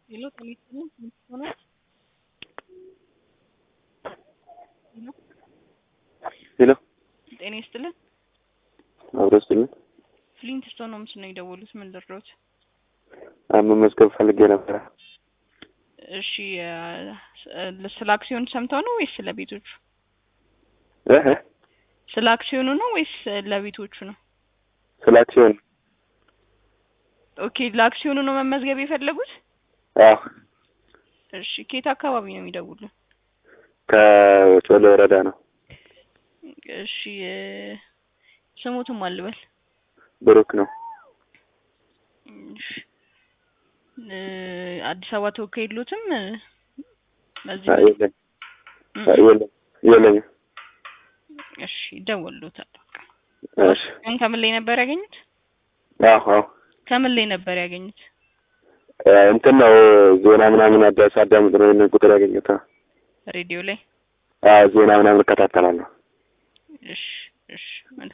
ሄሎ ጤና ይስጥልኝ ስንት ሆኗል? ሄሎ ጤና ይስጥልን አብሮ ስጥልን ፍሊንት ስቶን ነው ምስ ነው የደወሉት ምን ልርዳዎት? መመዝገብ ፈልጌ ነበረ። እሺ እ ስለ አክሲዮን ሰምተው ነው ወይስ ስለ ቤቶቹ? እህ ስለ አክሲዮኑ ነው ወይስ ለቤቶቹ ነው? ስለ አክሲዮን ኦኬ ለአክሲዮኑ ነው መመዝገብ የፈለጉት? አዎ እሺ ከየት አካባቢ ነው የሚደውሉን? ከጮሌ ወረዳ ነው። እሺ እ ስሙትም አልበል ብሩክ ነው። እሺ እ አዲስ አበባ ተወካይ የሎትም? በዚህ አይ የለም አይ የለም የለኝም። እሺ ይደወሉታል። በቃ እሺ ግን ከምን ላይ ነበር ያገኙት? አዎ አዎ ከምን ላይ ነበር ያገኙት? እ እንትን ነው ዜና ምናምን አዳስ አዳምጥ ነው ይሄንን ቁጥር ያገኘሁት። ሬዲዮ ላይ። አዎ ዜና ምናምን እከታተላለሁ። እሺ እሺ